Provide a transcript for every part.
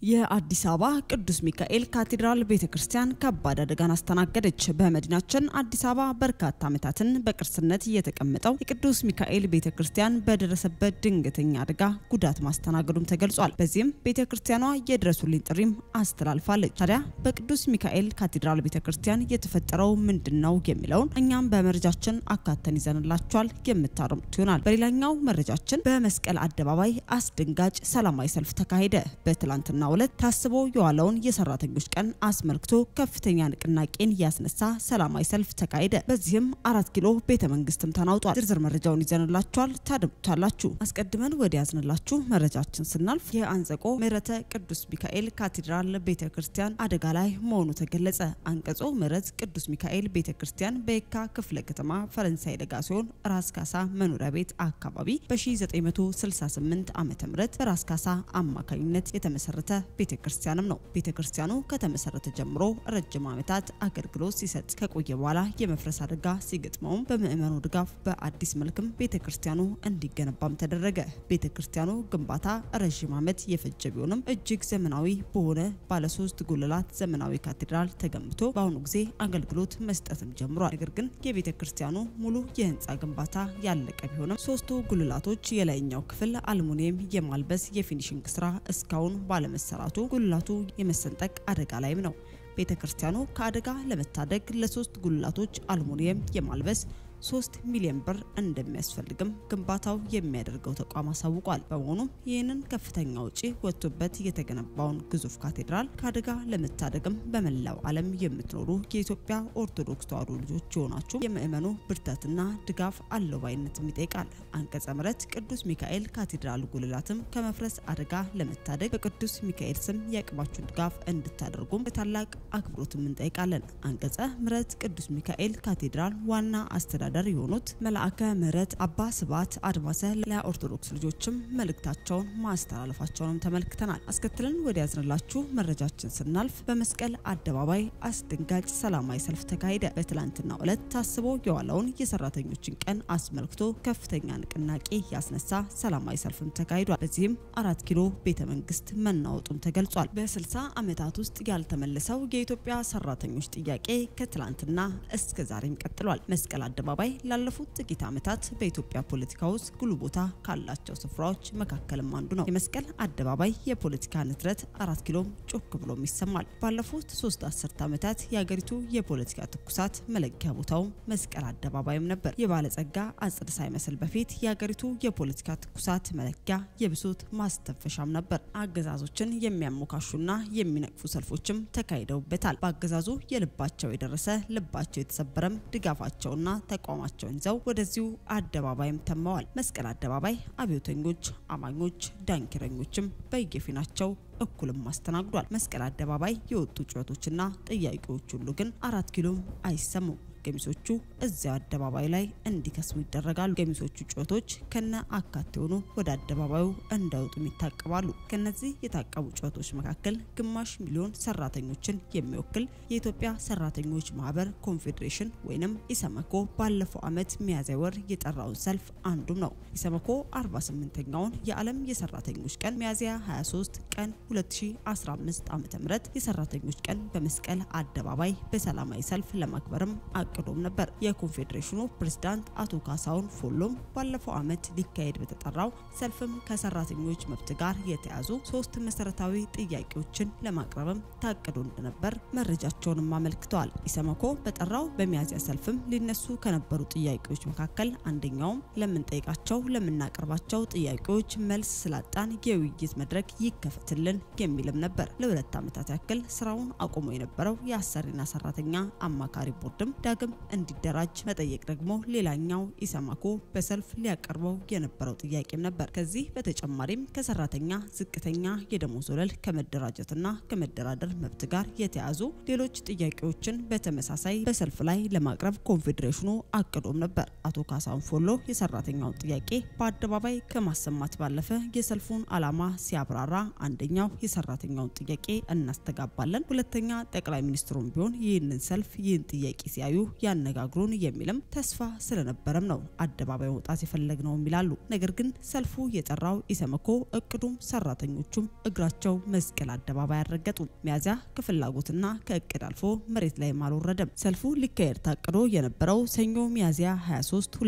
የአዲስ አበባ ቅዱስ ሚካኤል ካቴድራል ቤተ ክርስቲያን ከባድ አደጋን አስተናገደች። በመዲናችን አዲስ አበባ በርካታ ዓመታትን በቅርስነት የተቀመጠው የቅዱስ ሚካኤል ቤተ ክርስቲያን በደረሰበት ድንገተኛ አደጋ ጉዳት ማስተናገዱም ተገልጿል። በዚህም ቤተ ክርስቲያኗ የድረሱልኝ ጥሪም አስተላልፋለች። ታዲያ በቅዱስ ሚካኤል ካቴድራል ቤተ ክርስቲያን የተፈጠረው ምንድን ነው የሚለውን እኛም በመረጃችን አካተን ይዘንላችኋል የምታደምጡት ይሆናል። በሌላኛው መረጃችን በመስቀል አደባባይ አስደንጋጭ ሰላማዊ ሰልፍ ተካሄደ። በትላንትና ዕለት ታስቦ የዋለውን የሰራተኞች ቀን አስመልክቶ ከፍተኛ ንቅናቄን ያስነሳ ሰላማዊ ሰልፍ ተካሄደ። በዚህም አራት ኪሎ ቤተ መንግስትም ተናውጧል። ዝርዝር መረጃውን ይዘንላችኋል፣ ታደምጡታላችሁ። አስቀድመን ወደ ያዝንላችሁ መረጃችን ስናልፍ የአንጸቆ ምህረተ ቅዱስ ሚካኤል ካቴድራል ቤተ ክርስቲያን አደጋ ላይ መሆኑ ተገለጸ። አንቀጾ ምህረት ቅዱስ ሚካኤል ቤተ ክርስቲያን በየካ ክፍለ ከተማ ፈረንሳይ ደጋ ሲሆን ራስ ካሳ መኖሪያ ቤት አካባቢ በ1968 ዓ ም በራስ ካሳ አማካኝነት የተመሰረተ ቤተ ክርስቲያንም ነው። ቤተ ክርስቲያኑ ከተመሰረተ ጀምሮ ረጅም ዓመታት አገልግሎት ሲሰጥ ከቆየ በኋላ የመፍረስ አደጋ ሲገጥመውም በምዕመኑ ድጋፍ በአዲስ መልክም ቤተ ክርስቲያኑ እንዲገነባም ተደረገ። ቤተ ክርስቲያኑ ግንባታ ረዥም ዓመት የፈጀ ቢሆንም እጅግ ዘመናዊ በሆነ ባለሶስት ጉልላት ዘመናዊ ካቴድራል ተገንብቶ በአሁኑ ጊዜ አገልግሎት መስጠትም ጀምሯል። ነገር ግን የቤተ ክርስቲያኑ ሙሉ የህንፃ ግንባታ ያለቀ ቢሆንም ሶስቱ ጉልላቶች የላይኛው ክፍል አልሙኒየም የማልበስ የፊኒሽንግ ስራ እስካሁን ባለመሰራቱ ጉልላቱ የመሰንጠቅ አደጋ ላይም ነው። ቤተ ክርስቲያኑ ከአደጋ ለመታደግ ለሶስት ጉልላቶች አልሙኒየም የማልበስ ሶስት ሚሊዮን ብር እንደሚያስፈልግም ግንባታው የሚያደርገው ተቋም አሳውቋል። በመሆኑም ይህንን ከፍተኛ ውጪ ወጥቶበት የተገነባውን ግዙፍ ካቴድራል ከአደጋ ለመታደግም በመላው ዓለም የምትኖሩ የኢትዮጵያ ኦርቶዶክስ ተዋሕዶ ልጆች የሆናችሁ የምእመኑ ብርታትና ድጋፍ አለባይነትም ይጠይቃል። አንቀጸ ምሕረት ቅዱስ ሚካኤል ካቴድራል ጉልላትም ከመፍረስ አደጋ ለመታደግ በቅዱስ ሚካኤል ስም የአቅማችሁን ድጋፍ እንድታደርጉም በታላቅ አክብሮትም እንጠይቃለን። አንቀጸ ምሕረት ቅዱስ ሚካኤል ካቴድራል ዋና አስተዳደር የሆኑት መልአከ ምሕረት አባ ስብሐት አድማሰ ለኦርቶዶክስ ልጆችም መልእክታቸውን ማስተላለፋቸውንም ተመልክተናል። አስከትለን ወደ ያዝንላችሁ መረጃችን ስናልፍ በመስቀል አደባባይ አስደንጋጭ ሰላማዊ ሰልፍ ተካሄደ። በትላንትናው ዕለት ታስቦ የዋለውን የሰራተኞችን ቀን አስመልክቶ ከፍተኛ ንቅናቄ ያስነሳ ሰላማዊ ሰልፍም ተካሂዷል። በዚህም አራት ኪሎ ቤተ መንግስት መናወጡም ተገልጿል። በ60 ዓመታት ውስጥ ያልተመለሰው የኢትዮጵያ ሰራተኞች ጥያቄ ከትላንትና እስከ ዛሬም ቀጥሏል። መስቀል አደባባይ ላለፉት ጥቂት ዓመታት በኢትዮጵያ ፖለቲካ ውስጥ ጉልህ ቦታ ካላቸው ስፍራዎች መካከልም አንዱ ነው። የመስቀል አደባባይ የፖለቲካ ንትረት አራት ኪሎም ጮክ ብሎም ይሰማል። ባለፉት ሶስት አስርት ዓመታት የሀገሪቱ የፖለቲካ ትኩሳት መለኪያ ቦታው መስቀል አደባባይም ነበር። የባለጸጋ አጽድ ሳይመስል በፊት የሀገሪቱ የፖለቲካ ትኩሳት መለኪያ የብሶት ማስተንፈሻም ነበር። አገዛዞችን የሚያሞካሹና የሚነቅፉ ሰልፎችም ተካሂደውበታል። በአገዛዙ የልባቸው የደረሰ ልባቸው የተሰበረም ድጋፋቸውና ተቋማቸውን ይዘው ወደዚሁ አደባባይም ተመዋል። መስቀል አደባባይ አብዮተኞች፣ አማኞች፣ ዳንኪረኞችም በየፊናቸው እኩልም አስተናግዷል። መስቀል አደባባይ የወጡ ጩኸቶችና ጥያቄዎች ሁሉ ግን አራት ኪሎም አይሰሙም። ገሚሶቹ እዚያው አደባባይ ላይ እንዲከስሙ ይደረጋሉ። ገሚሶቹ ጩኸቶች ከነ አካቴ ሆኑ ወደ አደባባዩ እንዳይወጡም ይታቀባሉ። ከነዚህ የታቀቡ ጩኸቶች መካከል ግማሽ ሚሊዮን ሰራተኞችን የሚወክል የኢትዮጵያ ሰራተኞች ማህበር ኮንፌዴሬሽን ወይንም ኢሰመኮ ባለፈው ዓመት ሚያዝያ ወር የጠራውን ሰልፍ አንዱም ነው። ኢሰመኮ 48ኛውን የዓለም የሰራተኞች ቀን ሚያዝያ 23 ቀን 2015 ዓ.ም የሰራተኞች ቀን በመስቀል አደባባይ በሰላማዊ ሰልፍ ለማክበርም አቅዶም ነበር። የኮንፌዴሬሽኑ ፕሬዝዳንት አቶ ካሳሁን ፎሎም ባለፈው ዓመት ሊካሄድ በተጠራው ሰልፍም ከሰራተኞች መብት ጋር የተያዙ ሶስት መሰረታዊ ጥያቄዎችን ለማቅረብም ታቅዶ እንደነበር መረጃቸውንም አመልክተዋል። ኢሰመኮ በጠራው በሚያዝያ ሰልፍም ሊነሱ ከነበሩ ጥያቄዎች መካከል አንደኛውም ለምንጠይቃቸው ለምናቀርባቸው ጥያቄዎች መልስ ስላጣን የውይይት መድረክ ይከፈትልን የሚልም ነበር። ለሁለት ዓመታት ያክል ስራውን አቁሞ የነበረው የአሰሪና ሰራተኛ አማካሪ ቦርድም ዳግም እንዲደራጅ መጠየቅ ደግሞ ሌላኛው ኢሰማኮ በሰልፍ ሊያቀርበው የነበረው ጥያቄም ነበር። ከዚህ በተጨማሪም ከሰራተኛ ዝቅተኛ የደሞዝ ወለል ከመደራጀትና ከመደራደር መብት ጋር የተያዙ ሌሎች ጥያቄዎችን በተመሳሳይ በሰልፍ ላይ ለማቅረብ ኮንፌዴሬሽኑ አቅዶም ነበር። አቶ ካሳሁን ፎሎ የሰራተኛውን ጥያቄ በአደባባይ ከማሰማት ባለፈ የሰልፉን ዓላማ ሲያብራራ አንደኛው የሰራተኛውን ጥያቄ እናስተጋባለን፣ ሁለተኛ ጠቅላይ ሚኒስትሩም ቢሆን ይህንን ሰልፍ ይህን ጥያቄ ሲያዩ ያነጋግሩን የሚልም ተስፋ ስለነበረም ነው አደባባይ መውጣት የፈለግነውም ይላሉ። ነገር ግን ሰልፉ የጠራው ኢሰመኮ እቅዱም ሰራተኞቹም እግራቸው መስቀል አደባባይ አልረገጡም። ሚያዚያ ከፍላጎትና ከእቅድ አልፎ መሬት ላይም አልወረደም። ሰልፉ ሊካሄድ ታቅዶ የነበረው ሰኞ ሚያዚያ 23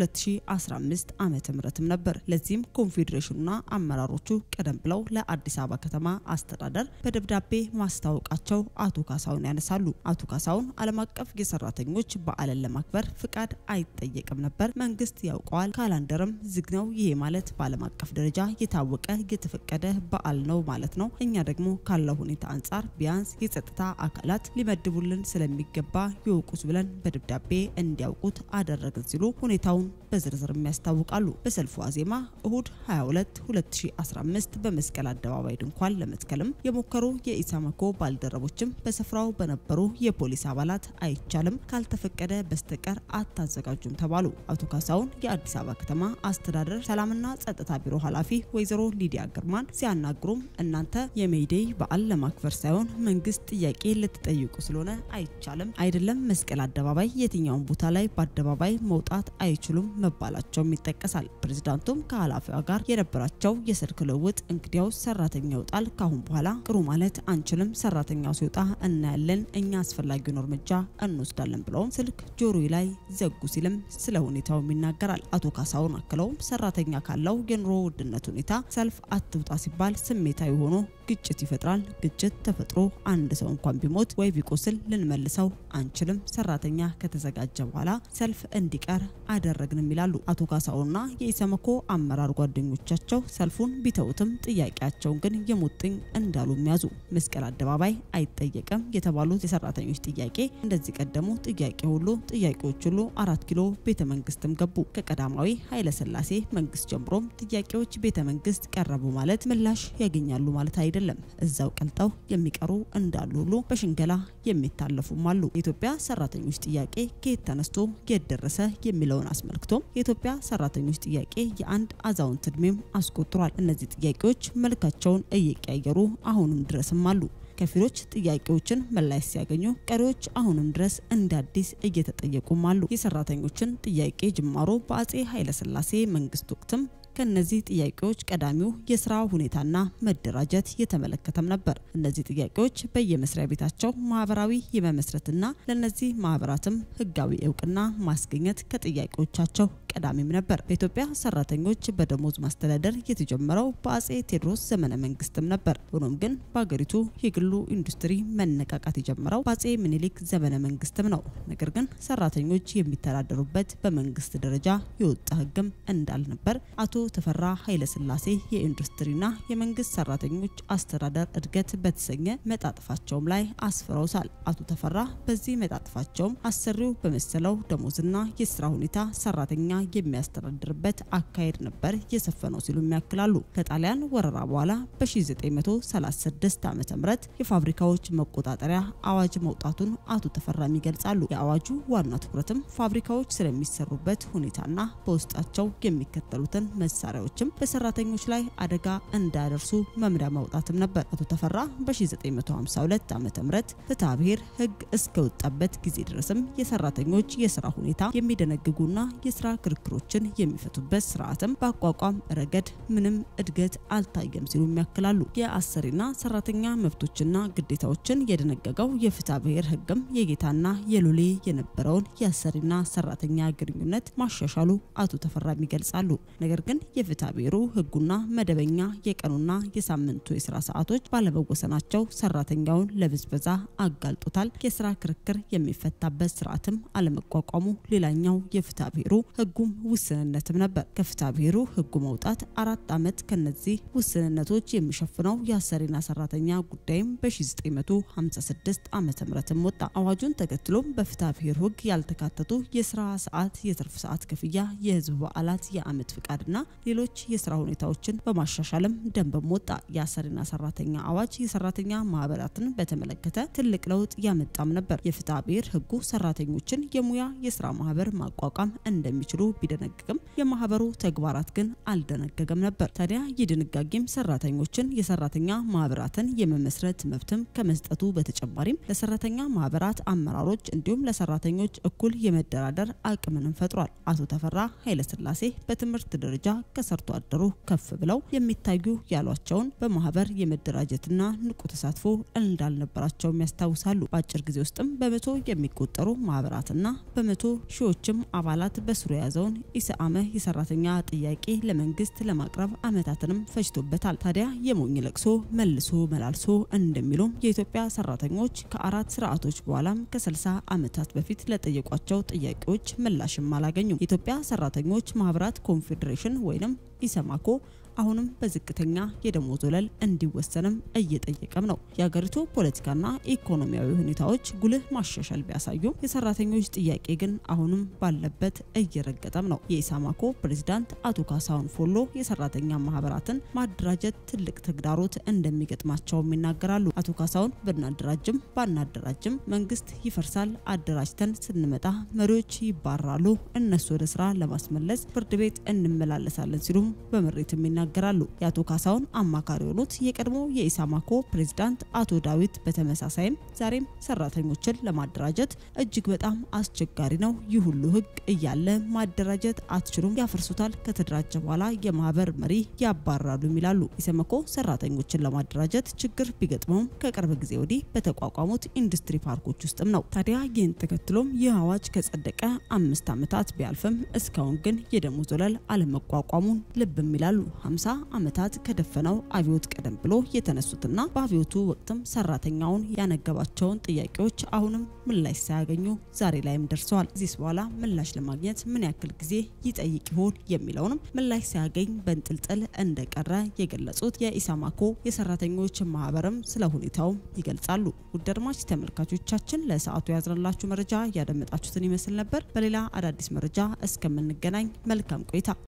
2015 ዓመተ ምህረትም ነበር። ለዚህም ኮንፌዴሬሽኑና አመራሮቹ ቀደም ብለው ለአዲስ አበባ ከተማ አስተዳደር በደብዳቤ ማስታወቃቸው አቶ ካሳውን ያነሳሉ። አቶ ካሳውን ዓለም አቀፍ የሰራተኞች በዓልን ለማክበር ፍቃድ አይጠየቅም ነበር፣ መንግስት ያውቀዋል፣ ካላንደርም ዝግ ነው። ይሄ ማለት በዓለም አቀፍ ደረጃ የታወቀ የተፈቀደ በዓል ነው ማለት ነው። እኛ ደግሞ ካለው ሁኔታ አንጻር ቢያንስ የጸጥታ አካላት ሊመድቡልን ስለሚገባ ይወቁት ብለን በደብዳቤ እንዲያውቁት አደረግን ሲሉ ሁኔታውን በዝርዝርም ያስታውቃሉ። በሰልፉ ዋዜማ እሁድ 22 2015 በመስቀል አደባባይ ድንኳን ለመትከልም የሞከሩ የኢሰመኮ ባልደረቦችም በስፍራው በነበሩ የፖሊስ አባላት አይቻልም፣ ካልተፈቀደ በስተቀር አታዘጋጁም ተባሉ። አቶ ካሳውን የአዲስ አበባ ከተማ አስተዳደር ሰላምና ጸጥታ ቢሮ ኃላፊ ወይዘሮ ሊዲያ ግርማን ሲያናግሩም እናንተ የሜይዴይ በዓል ለማክበር ሳይሆን መንግስት ጥያቄ ልትጠይቁ ስለሆነ አይቻልም አይደለም መስቀል አደባባይ የትኛውን ቦታ ላይ በአደባባይ መውጣት አይችሉም መባላቸውም ይጠቀሳል። ፕሬዚዳንቱም ከኃላፊዋ ጋር የነበራቸው የስልክ ልውውጥ እንግዲያው ሰራተኛ ይወጣል፣ ካሁን በኋላ ቅሩ ማለት አንችልም፣ ሰራተኛው ሲወጣ እናያለን፣ እኛ አስፈላጊውን እርምጃ እንወስዳለን ብለውም ስልክ ጆሮ ላይ ዘጉ ሲልም ስለ ሁኔታውም ይናገራል። አቶ ካሳውን አክለውም ሰራተኛ ካለው የኑሮ ውድነት ሁኔታ ሰልፍ አትውጣ ሲባል ስሜታዊ ሆኖ ግጭት ይፈጥራል። ግጭት ተፈጥሮ አንድ ሰው እንኳን ቢሞት ወይ ቢቆስል ልንመልሰው አንችልም። ሰራተኛ ከተዘጋጀ በኋላ ሰልፍ እንዲቀር አደረግንም ይላሉ አቶ ካሳውና የኢሰመኮ አመራር ጓደኞቻቸው ሰልፉን ቢተውትም ጥያቄያቸውን ግን የሙጥኝ እንዳሉ የሚያዙ መስቀል አደባባይ አይጠየቅም የተባሉት የሰራተኞች ጥያቄ እንደዚህ ቀደሙ ጥያቄ ሁሉ ጥያቄዎች ሁሉ አራት ኪሎ ቤተ መንግስትም ገቡ። ከቀዳማዊ ኃይለ ሥላሴ መንግስት ጀምሮም ጥያቄዎች ቤተ መንግስት ቀረቡ ማለት ምላሽ ያገኛሉ ማለት አይደለም። እዛው ቀልጠው የሚቀሩ እንዳሉ ሁሉ በሽንገላ የሚታለፉም አሉ። የኢትዮጵያ ሰራተኞች ጥያቄ ከየት ተነስቶ የት ደረሰ የሚለውን አስመልክቶም የኢትዮጵያ ሰራተኞች ጥያቄ የአንድ አዛውንት እድሜም አስቆጥሯል። እነዚህ ጥያቄዎች መልካቸውን እየቀያየሩ አሁንም ድረስም አሉ። ከፊሎች ጥያቄዎችን ምላሽ ሲያገኙ፣ ቀሪዎች አሁንም ድረስ እንደ አዲስ እየተጠየቁም አሉ። የሰራተኞችን ጥያቄ ጅማሮ በአጼ ኃይለሥላሴ መንግስት ወቅትም ከነዚህ ጥያቄዎች ቀዳሚው የስራ ሁኔታና መደራጀት የተመለከተም ነበር። እነዚህ ጥያቄዎች በየመስሪያ ቤታቸው ማህበራዊ የመመስረትና ለነዚህ ማህበራትም ህጋዊ እውቅና ማስገኘት ከጥያቄዎቻቸው ቀዳሚም ነበር። በኢትዮጵያ ሰራተኞች በደሞዝ ማስተዳደር የተጀመረው በአጼ ቴዎድሮስ ዘመነ መንግስትም ነበር። ሆኖም ግን በሀገሪቱ የግሉ ኢንዱስትሪ መነቃቃት የጀመረው በአጼ ምኒልክ ዘመነ መንግስትም ነው። ነገር ግን ሰራተኞች የሚተዳደሩበት በመንግስት ደረጃ የወጣ ህግም እንዳልነበር አቶ ተፈራ ኃይለስላሴ የኢንዱስትሪና የመንግስት ሰራተኞች አስተዳደር እድገት በተሰኘ መጣጥፋቸውም ላይ አስፍረውታል። አቶ ተፈራ በዚህ መጣጥፋቸውም አሰሪው በመሰለው ደሞዝና የስራ ሁኔታ ሰራተኛ የሚያስተዳድርበት አካሄድ ነበር የሰፈነው ሲሉ ያክላሉ። ከጣሊያን ወረራ በኋላ በ1936 ዓ ም የፋብሪካዎች መቆጣጠሪያ አዋጅ መውጣቱን አቶ ተፈራም ይገልጻሉ። የአዋጁ ዋና ትኩረትም ፋብሪካዎች ስለሚሰሩበት ሁኔታና በውስጣቸው የሚከተሉትን መሳሪያዎችም በሰራተኞች ላይ አደጋ እንዳያደርሱ መምሪያ ማውጣትም ነበር። አቶ ተፈራ በ1952 ዓ ም ፍትሐ ብሔር ህግ እስከወጣበት ጊዜ ድረስም የሰራተኞች የስራ ሁኔታ የሚደነግጉና የስራ ክርክሮችን የሚፈቱበት ስርዓትም በአቋቋም ረገድ ምንም እድገት አልታየም ሲሉ ያክላሉ። የአሰሪና ሰራተኛ መብቶችና ግዴታዎችን የደነገገው የፍትሐ ብሔር ህግም የጌታና የሎሌ የነበረውን የአሰሪና ሰራተኛ ግንኙነት ማሻሻሉ አቶ ተፈራም ይገልጻሉ። ነገር ግን የፍትሐ ብሔሩ ህጉና መደበኛ የቀኑና የሳምንቱ የስራ ሰዓቶች ባለመወሰናቸው ሰራተኛውን ለብዝበዛ አጋልጦታል። የስራ ክርክር የሚፈታበት ስርዓትም አለመቋቋሙ ሌላኛው የፍትሐ ብሔሩ ህጉም ውስንነትም ነበር። ከፍትሐ ብሔሩ ህጉ መውጣት አራት ዓመት ከነዚህ ውስንነቶች የሚሸፍነው የአሰሪና ሰራተኛ ጉዳይም በ1956 ዓ ም ወጣ። አዋጁን ተከትሎም በፍትሐ ብሔር ህግ ያልተካተቱ የስራ ሰዓት፣ የትርፍ ሰዓት ክፍያ፣ የህዝብ በዓላት፣ የአመት ፍቃድና ሌሎች የስራ ሁኔታዎችን በማሻሻልም ደንብም ወጣ። የአሰሪና ሰራተኛ አዋጅ የሰራተኛ ማህበራትን በተመለከተ ትልቅ ለውጥ ያመጣም ነበር። የፍትሐ ብሔር ህጉ ሰራተኞችን የሙያ የስራ ማህበር ማቋቋም እንደሚችሉ ቢደነግግም የማህበሩ ተግባራት ግን አልደነገገም ነበር። ታዲያ ይህ ድንጋጌም ሰራተኞችን የሰራተኛ ማህበራትን የመመስረት መብትም ከመስጠቱ በተጨማሪም ለሰራተኛ ማህበራት አመራሮች እንዲሁም ለሰራተኞች እኩል የመደራደር አቅምንም ፈጥሯል። አቶ ተፈራ ኃይለስላሴ በትምህርት ደረጃ ከሰርቶ አደሩ ከፍ ብለው የሚታዩ ያሏቸውን በማህበር የመደራጀትና ንቁ ተሳትፎ እንዳልነበራቸውም ያስታውሳሉ። በአጭር ጊዜ ውስጥም በመቶ የሚቆጠሩ ማህበራትና በመቶ ሺዎችም አባላት በስሩ የያዘውን ኢሰአመ የሰራተኛ ጥያቄ ለመንግስት ለማቅረብ አመታትንም ፈጅቶበታል። ታዲያ የሞኝ ለቅሶ መልሶ መላልሶ እንደሚሉም የኢትዮጵያ ሰራተኞች ከአራት ስርዓቶች በኋላም ከ60 ዓመታት በፊት ለጠየቋቸው ጥያቄዎች ምላሽም አላገኙም። የኢትዮጵያ ሰራተኞች ማህበራት ኮንፌዴሬሽን ወይንም ኢሰማኮ አሁንም በዝቅተኛ የደሞዝ ወለል እንዲወሰንም እየጠየቀም ነው። የሀገሪቱ ፖለቲካና ኢኮኖሚያዊ ሁኔታዎች ጉልህ ማሻሻል ቢያሳዩም የሰራተኞች ጥያቄ ግን አሁንም ባለበት እየረገጠም ነው። የኢሰማኮ ፕሬዚዳንት አቶ ካሳሁን ፎሎ የሰራተኛ ማህበራትን ማደራጀት ትልቅ ተግዳሮት እንደሚገጥማቸውም ይናገራሉ። አቶ ካሳሁን ብናደራጅም ባናደራጅም መንግስት ይፈርሳል፣ አደራጅተን ስንመጣ መሪዎች ይባራሉ፣ እነሱ ወደ ስራ ለማስመለስ ፍርድ ቤት እንመላለሳለን ሲሉም በምሬትም ይናገራሉ ይናገራሉ። የአቶ ካሳሁን አማካሪ የሆኑት የቀድሞ የኢሳማኮ ፕሬዝዳንት አቶ ዳዊት በተመሳሳይም ዛሬም ሰራተኞችን ለማደራጀት እጅግ በጣም አስቸጋሪ ነው። ይህ ሁሉ ህግ እያለ ማደራጀት አትችሉም፣ ያፈርሱታል፣ ከተደራጀ በኋላ የማህበር መሪ ያባራሉ ይላሉ። ኢሰመኮ ሰራተኞችን ለማደራጀት ችግር ቢገጥመውም ከቅርብ ጊዜ ወዲህ በተቋቋሙት ኢንዱስትሪ ፓርኮች ውስጥም ነው። ታዲያ ይህን ተከትሎም ይህ አዋጅ ከጸደቀ አምስት ዓመታት ቢያልፍም እስካሁን ግን የደሞዝ ወለል አለመቋቋሙን ልብም ይላሉ። 50 ዓመታት ከደፈነው አብዮት ቀደም ብሎ የተነሱትና በአብዮቱ ወቅትም ሰራተኛውን ያነገባቸውን ጥያቄዎች አሁንም ምላሽ ሳያገኙ ዛሬ ላይም ደርሰዋል። እዚህ በኋላ ምላሽ ለማግኘት ምን ያክል ጊዜ ይጠይቅ ይሆን የሚለውንም ምላሽ ሳያገኝ በንጥልጥል እንደቀረ የገለጹት የኢሳማኮ የሰራተኞች ማህበርም ስለ ሁኔታውም ይገልጻሉ። ውድ አድማጭ ተመልካቾቻችን ለሰዓቱ ያዝነላችሁ መረጃ ያደመጣችሁትን ይመስል ነበር። በሌላ አዳዲስ መረጃ እስከምንገናኝ መልካም ቆይታ